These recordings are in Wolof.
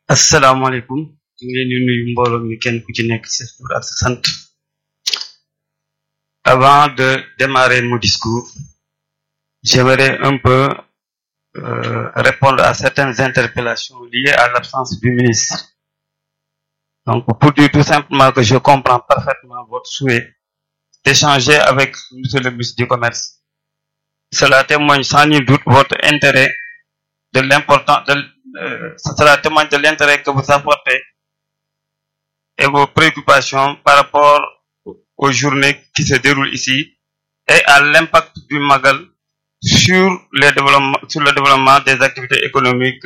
asalaamaaleykum ñu ngi leen di nuyu mbooloo mi kenn ku ci nekk sa tur ak sa sant avant de démarrer mon discours j'aimerais un peu euh, répondre à certaines interpellations liées à l'absence du ministre donc pour dire tout simplement que je comprends parfaitement votre souhait d'échanger avec monsieur le ministre du commerce cela témoigne sans nul doute votre intérêt de l'important de euh, cela témoigne de l'intérêt que vous apportez et vos préoccupations par rapport aux journées qui se déroulent ici et à l'impact du Magal sur les développements, sur le développement des activités économiques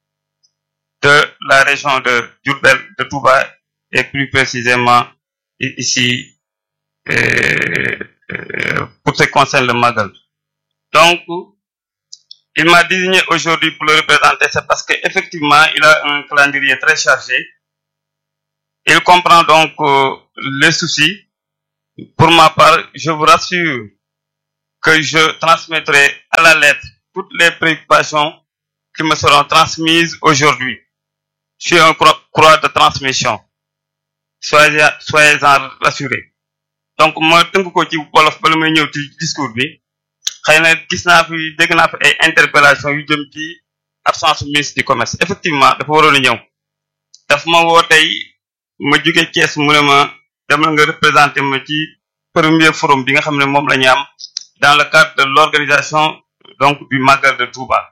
de la région de Diourbel, de Touba et plus précisément ici euh, euh, pour ce qui concerne le Magal. Donc, il m'a désigné aujourd'hui pour le représenter, c'est parce qu'effectivement, il a un calendrier très chargé. Il comprend donc euh, les soucis. Pour ma part, je vous rassure que je transmettrai à la lettre toutes les préoccupations qui me seront transmises aujourd'hui. Je suis un croix de transmission. Soyez, soyez-en rassurés. Donc, moi, tënk ko ci wolof bala may ñëw ci discours bi xëy na gis naa fi dégg naa fi ay interpellation yu jëm ci absence ministre du commerce effectivement dafa waroon a ñëw daf ma woo tey ma jóge Thiès mu ne ma demal nga représenté ma ci premier forum bi nga xam ne moom la ñu am dans le cadre de l'organisation donc du Magal de Touba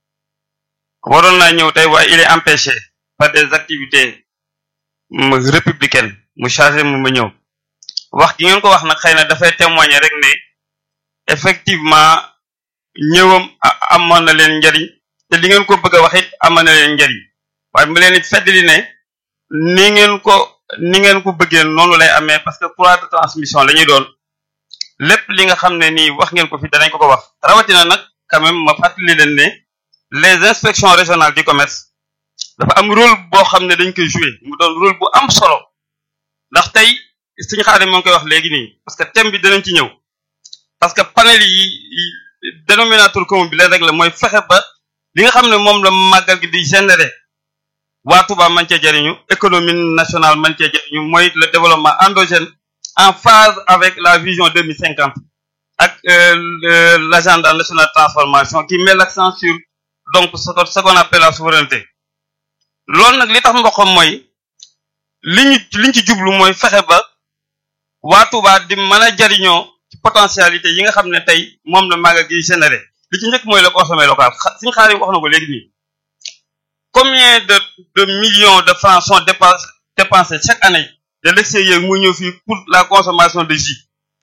waroon naa ñëw tey waaye il est empêché par des activités républicaines mu chargé mu ma ñëw wax gi ngeen ko wax nag xëy na dafay témoigner rek ne effectivement ñëwam amoon na leen njariñ te li ngeen ko bëgg a wax it amoon na leen njariñ waaye mu leen feddali ne ni ngeen ko ni ngeen ko bëggee noonu lay amee parce que courroie de transmission la ñuy doon lépp li nga xam ne nii wax ngeen ko fi danañ ko ko wax rawatina nag quand même ma fàttali leen ne les inspections régionales du commerce dafa am rôle boo xam ne dañ koy jouer mu doon rôle bu am solo ndax tey suñu xaaree moo ngi koy wax léegi nii parce que thème bi danañ ci ñëw parce que panel yi dénominateur commun bi leen rek la mooy fexe ba li nga xam ne moom la màggal gi di générer waa Touba man cee jariñu économie nationale man cee jariñu mooy le développement endogène en phase avec la vision 2050 ak l'agenda national de transformation qui met l'accent sur donc ce qu'on appelle la souveraineté loolu nag li tax mboqam mooy li ñu li ñu ci jublu mooy fexe ba waa Touba di mën a jariñoo ci potentialité yi nga xam ne tey moom la màggal gi généré li ci njëkk mooy le consommé local suñu xaar yi wax na ko léegi nii combien de de millions de francs sont dépensés dépensés chaque année de l'extérieur mu ñëw fii pour la consommation de jus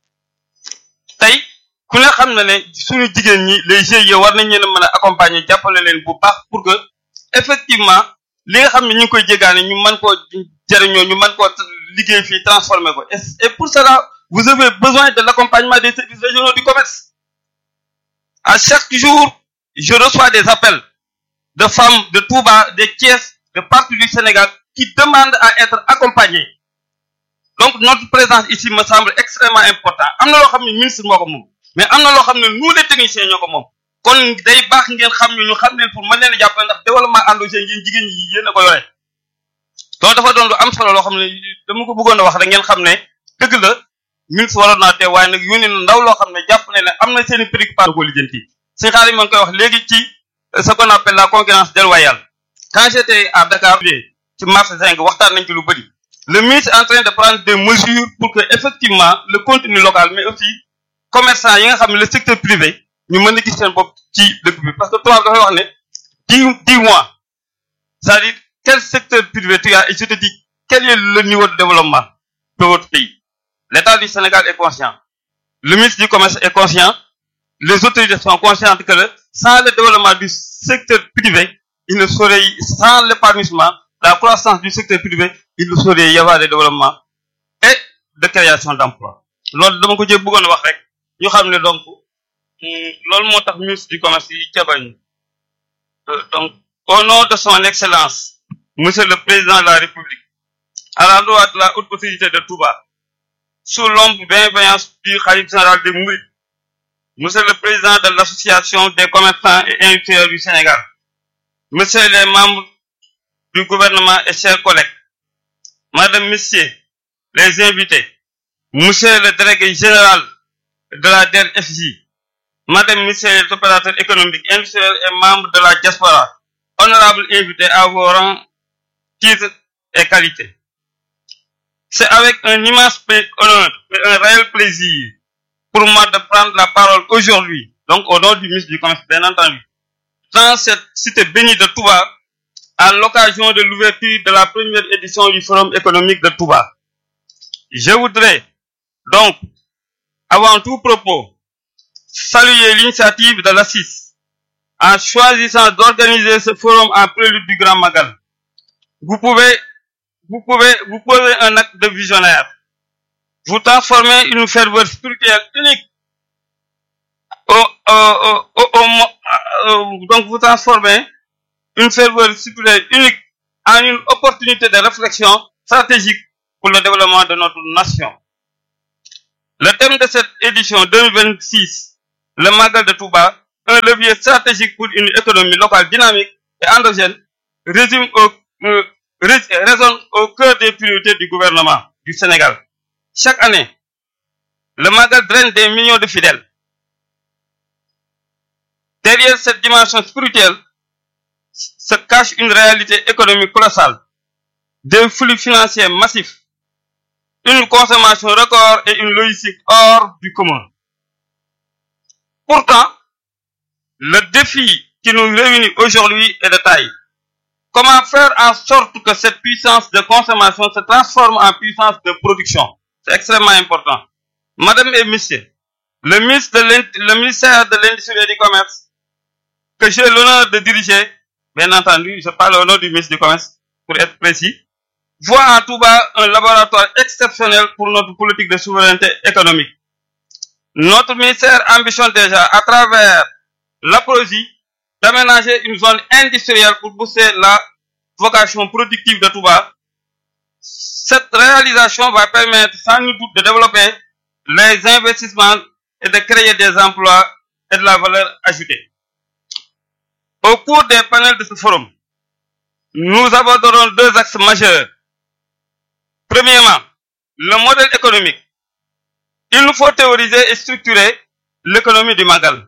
tey ku ne xam na ne suñu jigéen ñi les GIE war nañ leen a mën a accompagner jàppale leen bu baax pour que effectivement li nga xam ne ñu ngi koy jégaane ñu mën koo jëriñoo ñu mën koo liggéey fii transformer ko et pour cela vous avez besoin de l'accompagnement des services régionaux du commerce à chaque jour je reçois des appels de femmes de Touba de Thiès de partout du Sénégal qui demandent à être accompagnées donc notre présence ici me semble extrêmement important am na loo xam ne ministre moo ko moom mais am na loo xam ne nous les techniciens ñoo ko moom kon day baax ngeen xam ñu ñu xam leen pour mën leen a jàppale ndax développement endogène yéen jigéen ñi yéen a ko yore loolu dafa doon lu am solo loo xam ne dama ko bëggoon a wax rek ngeen xam ne dëgg la ministre waroon naa te waaye nag yónni na ndaw loo xam ne jàpp ne ne am na seen i préoccupation ko lijjanti suñu xaar yi ma ngi koy wax léegi ci ce qu'on appelle la concurrence déloyale quand j'étais à Dakar ci marché zinc waxtaan nañ ci lu bëri le ministre est en train de prendre des mesures pour que effectivement le contenu local mais aussi commerçant yi nga xam ne le secteur privé ñu mën a gis seen bopp ci dëkk bi parce que tubaab dafay wax ne dis dis-moi c'est-à-dire quel secteur privé tu as et je te dis quel est le niveau de développement de votre pays L'État du Sénégal est conscient. Le ministre du Commerce est conscient. Les autorités sont conscientes que le, sans le développement du secteur privé, il ne saurait, sans l'épanouissement, la croissance du secteur privé, il ne saurait y avoir de développement et de création d'emplois. loolu dama ko jël bëggoon wax rek ñu xam ne donc loolu moo tax ministre du commerce yi cabañ donc au nom de son excellence monsieur le président de la république à la loi de la haute autorité de Touba sous l'ombre bienveillance du khalife général des Mourides, Monsieur le Président de l'Association des commerçants et industriels du Sénégal, Monsieur les membres du gouvernement et chers collègues, Madame, Messieurs, les invités, Monsieur le délégué général de la DRFJ, Madame, Messieurs les opérateurs économiques, industriels et membres de la diaspora, honorables invités à vos rangs, titres et qualités. C'est avec un immense honneur et un réel plaisir pour moi de prendre la parole aujourd'hui, donc au nom du ministre du Commerce, bien entendu, dans cette cité bénie de Touba, à l'occasion de l'ouverture de la première édition du Forum économique de Touba. Je voudrais donc, avant tout propos, saluer l'initiative de l'ASSIS en choisissant d'organiser ce forum en prélude du Grand Magal. Vous pouvez, vous pouvez, vous posez un acte de visionnaire. Vous transformez une ferveur spirituelle unique au, au, au, au, donc vous transformez une ferveur spirituelle unique en une opportunité de réflexion stratégique pour le développement de notre nation. Le thème de cette édition 2026, le Magal de Touba, un levier stratégique pour une économie locale dynamique et endogène, résume au, euh, résonne au cœur des priorités du gouvernement du Sénégal. Chaque année, le Magal draine des millions de fidèles. Derrière cette dimension spirituelle se cache une réalité économique colossale, des flux financiers massifs, une consommation record et une logistique hors du commun. Pourtant, le défi qui nous réunit aujourd'hui est de taille. Comment faire en sorte que cette puissance de consommation se transforme en puissance de production C'est extrêmement important. Madame et Messieurs, le, ministre de le ministère de l'Industrie et du Commerce, que j'ai l'honneur de diriger, bien entendu, je parle au nom du ministre du Commerce, pour être précis, voit en Touba un laboratoire exceptionnel pour notre politique de souveraineté économique. Notre ministère ambitionne déjà, à travers l'apologie, d'aménager une zone industrielle pour booster la vocation productive de Touba. Cette réalisation va permettre sans nul doute de développer les investissements et de créer des emplois et de la valeur ajoutée. Au cours des panels de ce forum, nous aborderons deux axes majeurs. Premièrement, le modèle économique. Il nous faut théoriser et structurer l'économie du Magal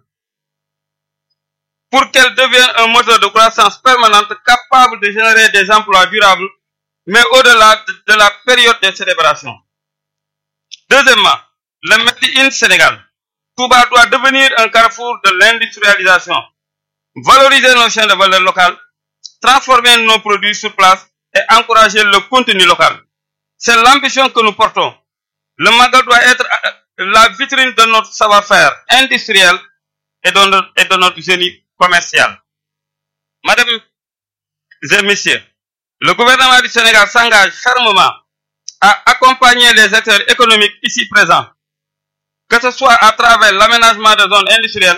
pour qu'elle devienne un moteur de croissance permanente capable de générer des emplois durables, mais au-delà de, de la période de célébration. Deuxièmement, le Made in Sénégal. Touba doit devenir un carrefour de l'industrialisation, valoriser nos chaînes de valeur locales, transformer nos produits sur place et encourager le contenu local. C'est l'ambition que nous portons. Le Magal doit être la vitrine de notre savoir-faire industriel et de notre, et de notre génie commercial. Madame et messieurs, le gouvernement du Sénégal s'engage fermement à accompagner les acteurs économiques ici présents, que ce soit à travers l'aménagement de zones industrielles,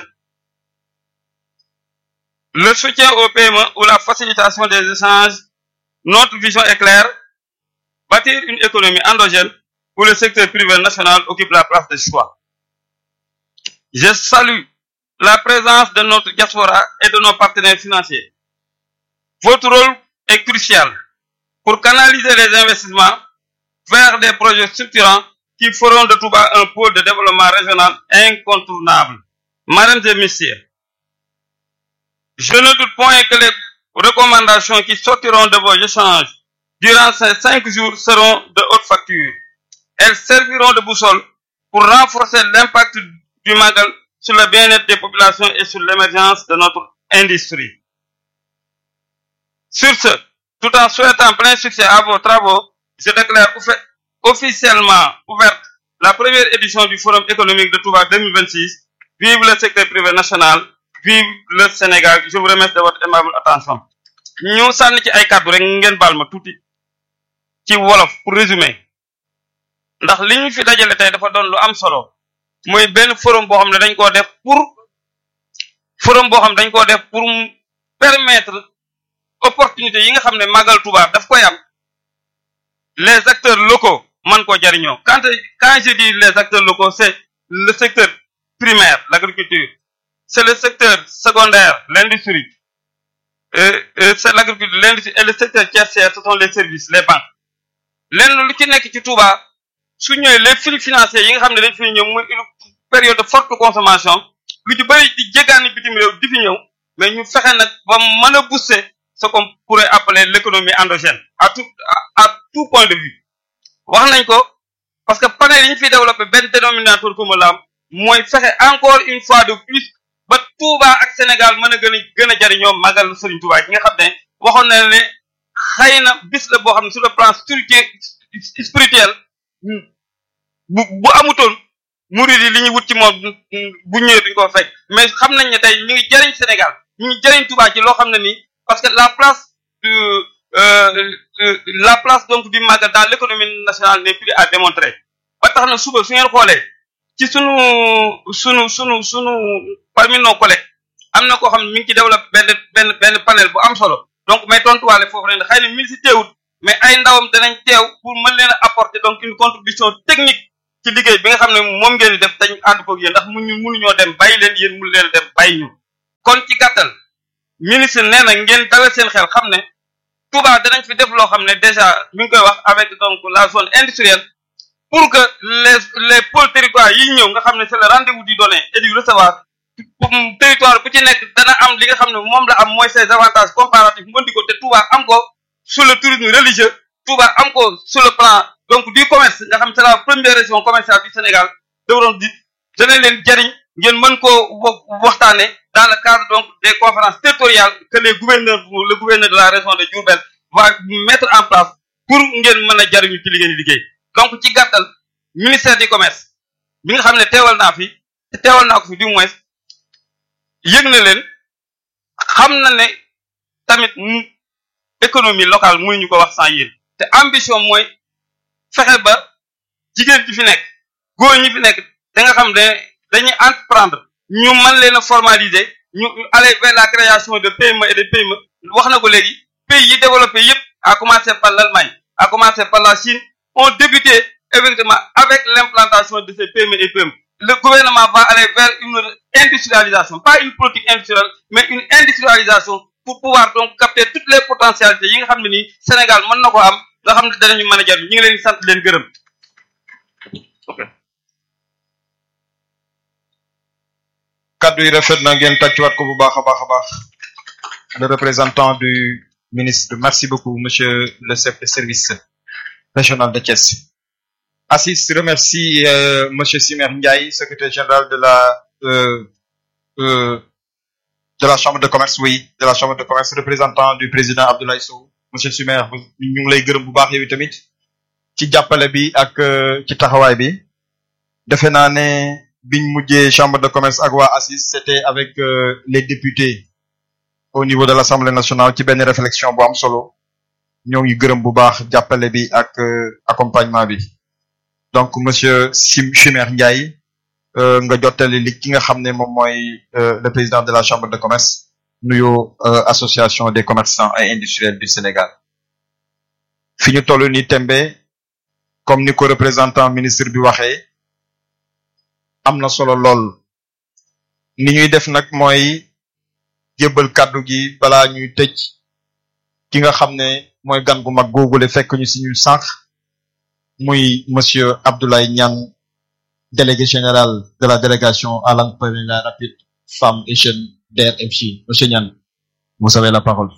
le soutien au PME ou la facilitation des échanges. Notre vision est claire, bâtir une économie endogène où le secteur privé national occupe la place de choix. Je salue la présence de notre diaspora et de nos partenaires financiers. Votre rôle est crucial pour canaliser les investissements vers des projets structurants qui feront de Touba un pôle de développement régional incontournable. Mesdames et messieurs, je ne doute point que les recommandations qui sortiront de vos échanges durant ces cinq jours seront de haute facture. Elles serviront de boussole pour renforcer l'impact du Magal sur le bien-être des populations et sur l'émergence de notre industrie. Sur ce, tout en souhaitant plein succès à vos travaux, je déclare officiellement ouverte la première édition du Forum économique de Touba 2026. Vive le secteur privé national, vive le Sénégal. Je vous remercie de votre aimable attention. ñu sànni ci ay kàddu rek ngeen baal ma tuuti ci wolof pour résumer ndax li ñu fi dajale tey dafa doon lu am solo mooy benn forum boo xam ne dañ koo def pour forum boo xam ne dañ koo def pour permettre opportunité yi nga xam ne Magal Touba daf koy am les acteurs locaux man koo jariñoo quand quand je dis les acteurs locaux c'est le secteur primaire l'agriculture c'est le secteur secondaire l'industrie c'est l'agriculture l'industrie et le secteur tertiaire ce sont les services les banques lenn lu ci nekk ci Touba su ñëwee les flux financiers yi nga xam ne dañ fi ñëw muy une période de forte consommation lu ci bëri di jéggaani bitim réew di fi ñëw mais ñu fexe nag ba mën a booster ce qu'on pourrait appeler l'économie endogène à tout à tout point de vue wax nañ ko parce que panel yi ñu fiy développé benn dénominateur commun la am mooy fexe encore une fois de plus ba Touba ak Sénégal mën a gën a gën a jariñoo màggal Serigne Touba gi nga xam ne waxoon na ne xëy na bis la boo xam ne sur le plan spirituel spirituel bu bu amutoon murid yi li ñuy wut ci moom bu ñëwee duñ ko fekk mais xam nañ ne tey ñu ngi jariñ Sénégal ñu ngi jariñ Touba ci loo xam ne nii parce que la place du la place donc du màggal dans l'économie nationale n'est plus à démontrer ba tax na suba su ngeen xoolee ci sunu sunu sunu sunu parmi nos collègues am na koo xam ne mi ngi ci développé benn benn benn panel bu am solo donc mais tontuwaale foofu leen xëy na mil si teewut mais ay ndawam danañ teew pour mën leen a apporter donc une contribution technique ci liggéey bi nga xam ne moom ngeen di def dañ ànd koog yéen ndax mu ñu mënuñoo dem bàyyi leen yéen mënu leen dem bàyyi ñu kon ci gàttal ministre nee na ngeen dalal seen xel xam ne Touba danañ fi def loo xam ne déjà mi ngi koy wax avec donc la zone industrielle pour que les les pôles territoires yi ñëw nga xam ne c'est le rendez-vous du donner et du recevoir territoire bu ci nekk dana am li nga xam ne moom la am mooy ses avantages comparatifs mën di ko te Touba am ko sur le tourisme religieux Touba am ko sur le plan donc du commerce nga xam c'est la première région commerciale du Sénégal dawroon di dana leen jariñ ngeen mën koo waxtaane dans le cadre donc des conférences territoriales que les gouverneurs le gouverneur de la région de Diourbel va mettre en place pour ngeen mën a jariñu ci li ngeen liggéey donc ci gàttal ministère du commerce bi nga xam ne teewal naa fi te teewal naa ko fi du moins yëg na leen xam na ne tamit économie locale mënuñu ko wax sans yéen te ambition mooy fexe ba jigéen ji fi nekk góor ñi fi nekk da nga xam ne dañuy entreprendre ñu mën leen a formaliser ñu aller vers la création de PME et de PME wax na ko léegi pays yi développé yépp à commencer par l'Allemagne à commencer par la Chine ont débuté effectivement avec l'implantation de ces PME et PME le gouvernement va aller vers une industrialisation pas une politique industrielle mais une industrialisation pour pouvoir donc capter toutes les potentialités yi nga xam ne nii Sénégal mën na ko am nga xam ne danañu mën a jar ñu ngi leen di sant leen gërëm kaddu yi rafet na ngeen tàccuwaat ko bu baax a baax a baax le représentant du ministre merci beaucoup monsieur le chef de service régional de Thiès Assis remercie euh, monsieur Simer Ndiaye secrétaire général de la euh, euh, de la chambre de commerce oui de la chambre de commerce représentant du président Abdoulaye Sow monsieur Simer ñu ngi lay gërëm bu baax yow tamit ci jàppale bi ak ci taxawaay bi defe naa ne biñ mujjee chambre de commerce ak waa Assis c'était avec les députés au niveau de l'Assemblée nationale ci benn réflexion bu am solo ñoo ngi gërëm bu baax jàppale bi ak accompagnement bi donc monsieur Sim Chimère Ndiaye nga jottali li ki nga xam ne moom mooy le président de la chambre de commerce nuyoo association des commerçants et industriels du Sénégal fi ñu toll ni tembe comme ni ko représentant ministre bi waxee am na solo lool ni ñuy def nag mooy jébbal kàddu gi balaa ñuy tëj ki nga xam ne mooy gan gu mag googule fekk ñu si ñu sànq muy monsieur Abdoulaye Niane délégué général de la délégation à l'entrepreneuriat rapide femmes et jeunes DRFJ monsieur Niane vous avez la parole.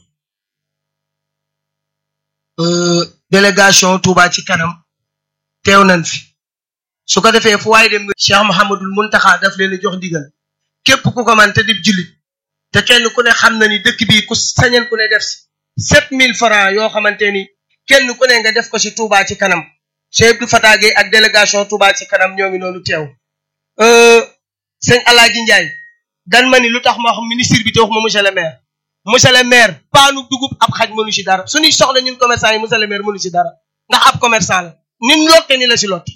Euh, délégation Touba ci kanam teew nañ fi su ko defee fu waaye dem Cheikh Mouhamadul Muntaxa daf leen jox ndigal képp ku ko man te di jullit te kenn ku ne xam na ni dëkk bi ku sañeen ku ne def si sept mille francs yoo xamante ni kenn ku ne nga def ko si Touba ci kanam Cheikh Abdou Fatah Gueye ak délégation Touba ci kanam ñoo ngi noonu teew sëñ Alaaji Njaay dan ma ni lu tax ma wax ministre bi te wax ma monsieur le maire monsieur le maire paanu dugub ab xaj mënu si dara suñuy soxla ñun commerçant yi monsieur le maire mënu si dara ndax ab commerçant la nin lotte ni la si lotte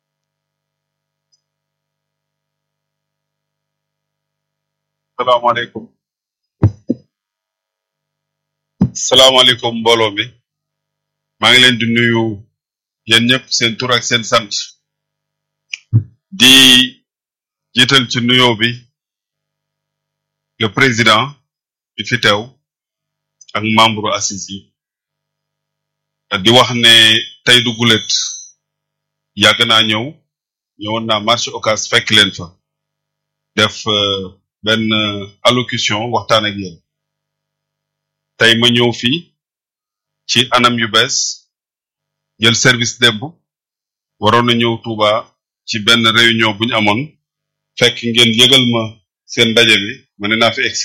salaamaaleykum salaamaaleykum mbooloo mi maa ngi leen di nuyu yéen ñëpp seen tur ak seen sant di jiital ci nuyoo bi le président bi fi teew ak membre assise yi di wax ne tey du gulet yàgg naa ñëw ñëwoon naa marché Ocass fekk leen fa def benn allocution waxtaan ak yéen tey ma ñëw fii ci anam yu bees jël service démb waroon na ñëw Touba ci benn réunion bu ñu amoon fekk ngeen yëgal ma seen ndaje bi ma ne naa fi egsi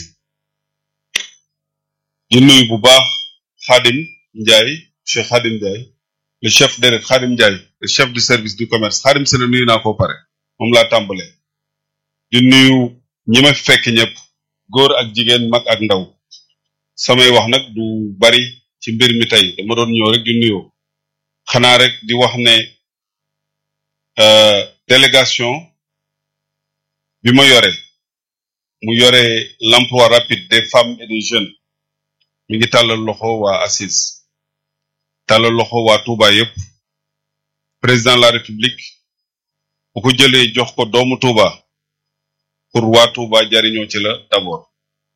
di nuyu bu baax Khadim Ndiaye Cheikh Khadim Ndiaye le chef déret Khadim Ndiaye le chef du service du commerce Khadim Sene nuyu naa ko pare moom laa tàmbalee di nuyu ñi ma fekk ñëpp góor ak jigéen mag ak ndaw samay wax nag du bari ci mbir mi tey dama doon ñëw rek di nuyoo xanaa rek di wax ne délégation bi ma yore mu yore l'emploi rapide des femmes et des jeunes mi ngi tàllal loxo waa assise tàllal loxo waa Touba yépp président de la république bu ko jëlee jox ko doomu Touba pour waa Touba jariñoo ci la d'abord